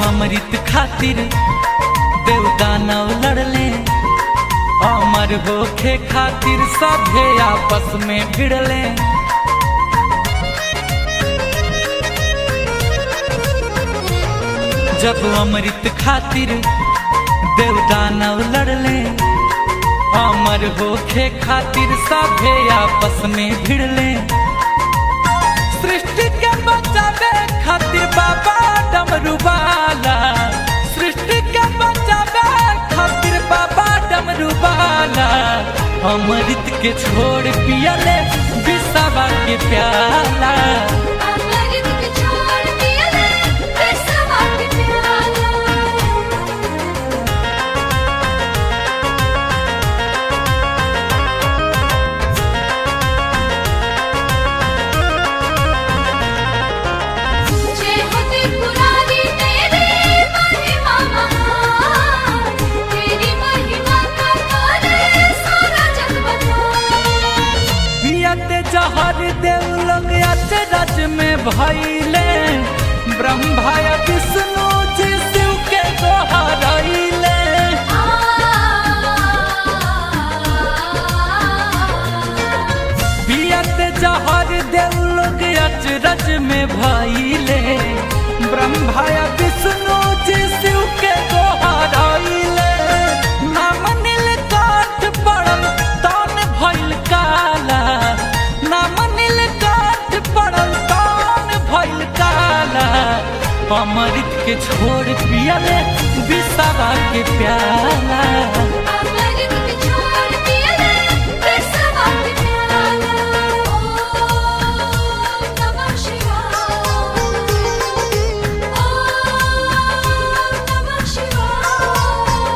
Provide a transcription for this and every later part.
अमृत खातिर देवदानव लड़ले अमर होखे खातिर सभे आपस में भिड़ले जब अमृत खातिर देवदानव लड़ले अमर होखे खातिर सभे आपस में भिड़ले सृष्टि के बचावे खातिर बाबा डमरू वाला सृष्टि के बचावे खातिर बाबा डमरू वाला अमृत के छोड़ पियले विषवा के प्याला अमृत के छोड़ पियले विषवा के प्याला जय हो त्रिपुरारी तेरी महिमा महान तेरी महिमा का गाने सारा जग बजाए पियते जहर देव लोग अचरज में भइले ब्रह्मा या विष्णु जी शिव के दोहरइले पियते जहर देव लोग अचरज में भइले ब्रह्मा या विष्णु जी शिव के दोहरइले नाम नीलकंठ पड़ल तन भइल काला नाम नीलकंठ पड़ल तन भइल काला अमृत के छोड़ पियले विषवा के प्याला अमृत के छोड़ पियले विषवा के प्याला ओम नमः शिवाय ओम नमः शिवाय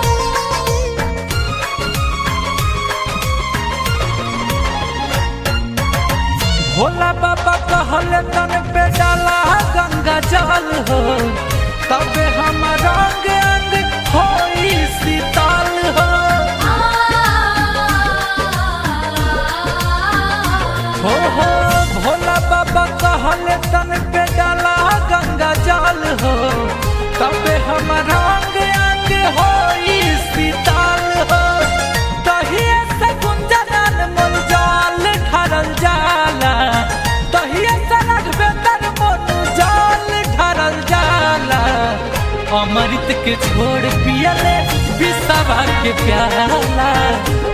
भोला बाबा कहले तन पे डाला गंगा जल हो तबे हम रंग अंग होई शीतल हो हो हो भोला बाबा कहले तन पे डाला गंगा जल हो तबे हम रंग अंग होई शीतल हो तहिए से गुंजनन मन जाल ढरल जाला तहिए से रघवेंद्र मन जाल ढरल जाला अमृत के छोड़ पियले विषवा के प्याला